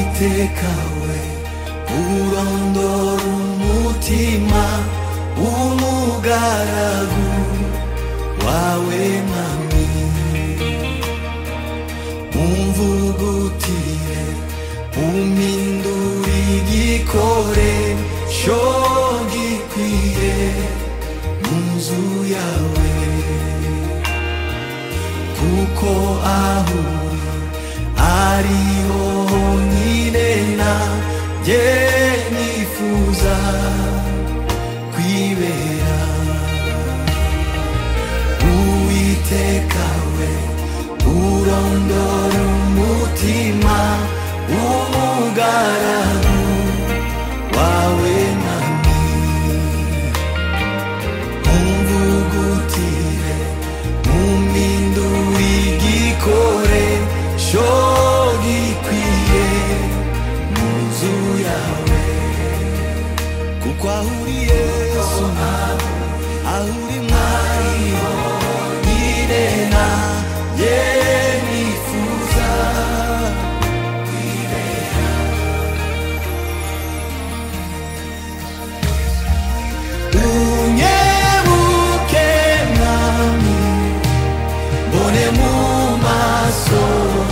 kawe urondora umutima w'umugaragu wawe mwami umvugutire umpindure igikoresho gikwiye mu nzu yawe kuko aho ari ho honyine nanjye nifuza kwibera uwiteka we urondora umutima w'umugaragu wawe mwami umvugutire umpindure igikoresho gikwiye mu nzu yawe kuko aho uri yesu nawe aho uri mwari honyine nanjye nifuza unyebuke mwami mbone mu maso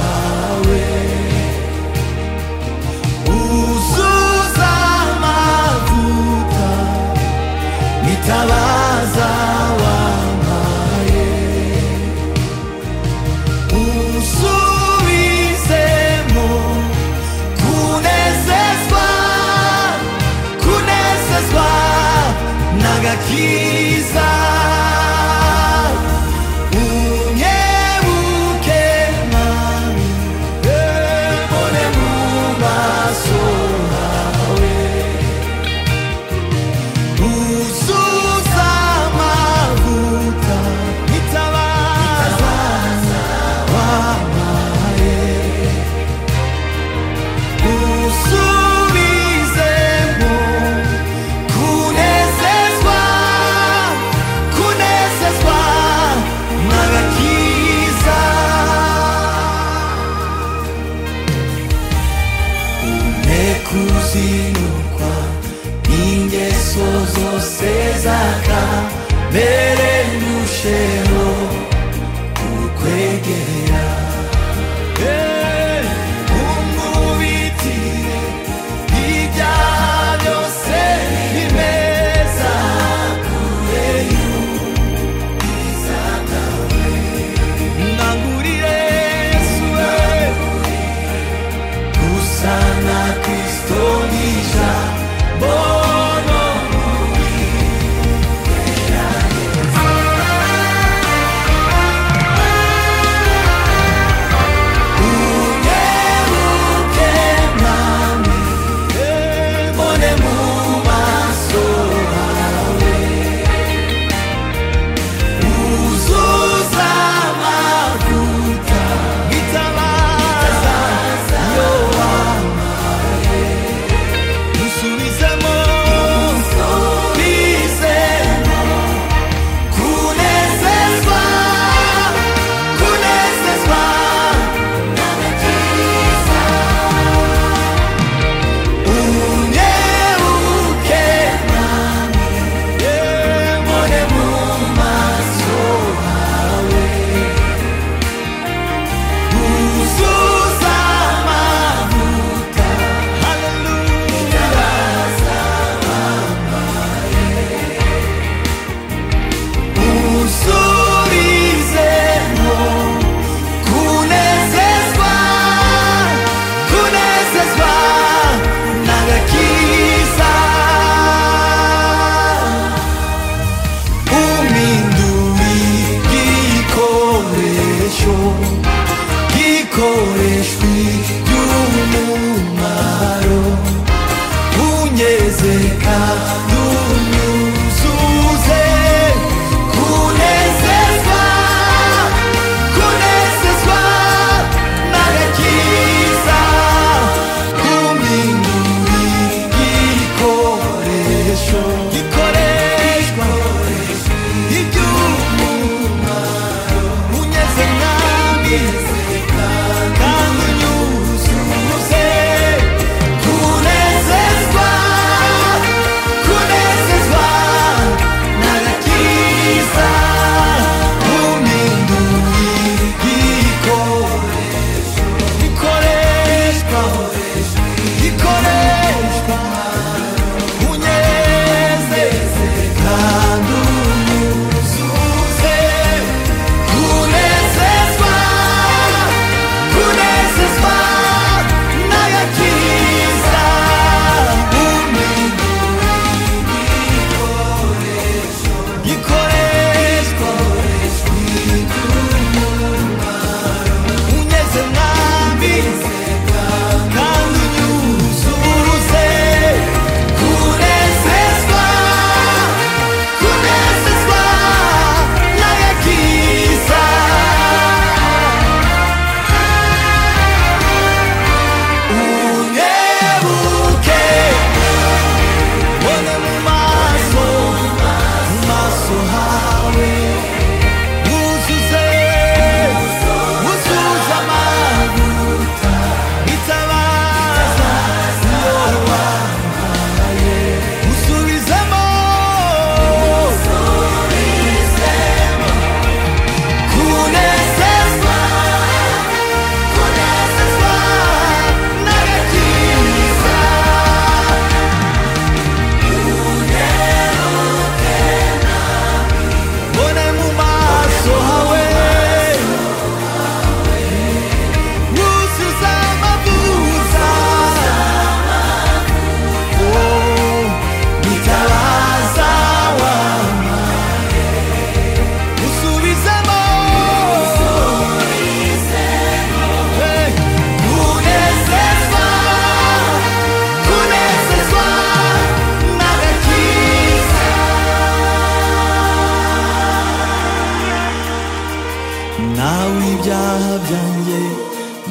hawe uzuza amavuta nitaba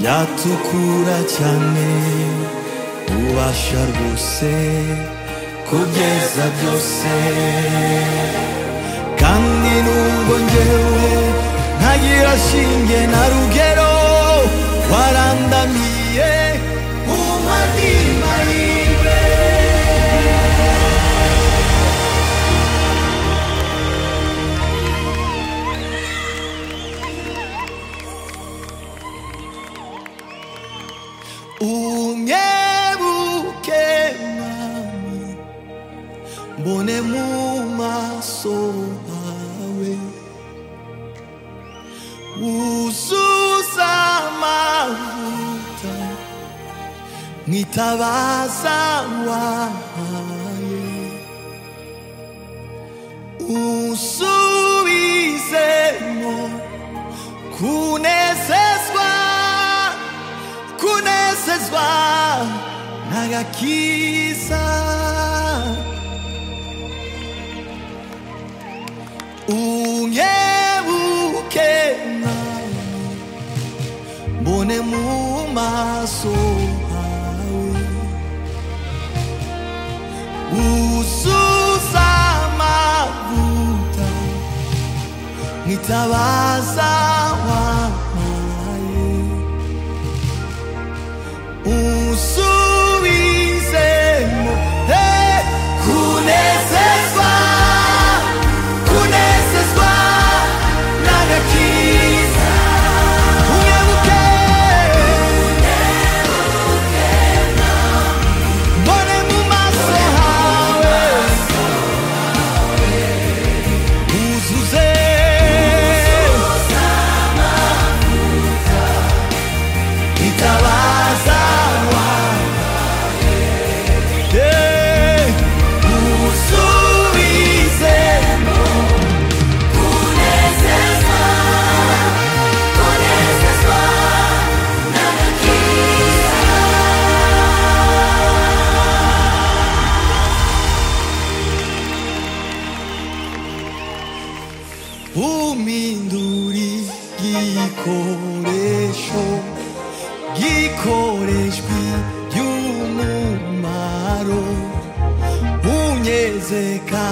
yatukura cyane ubasha rwose kugeza byose kandi nubwo njyewe ntagira shinge na rugero warandamiye umadima yiwe unyebuke mwami mbone mu maso hawe wuzuza amavuta mwitabaza wahaye usubizemo kunezezwa kunezezwa n'agakiza unyebuke nawe mbone mu maso hawe uzuza amavuta nkitabaza wampaye unsubizemo eh, kunezezwa kunezezwa n'agakiza unyebuke mbone mu maso hawe uzuze itabaza wawe Eh, usubize uminduri gikoresho gikoreshwi by'umumaro unyezeka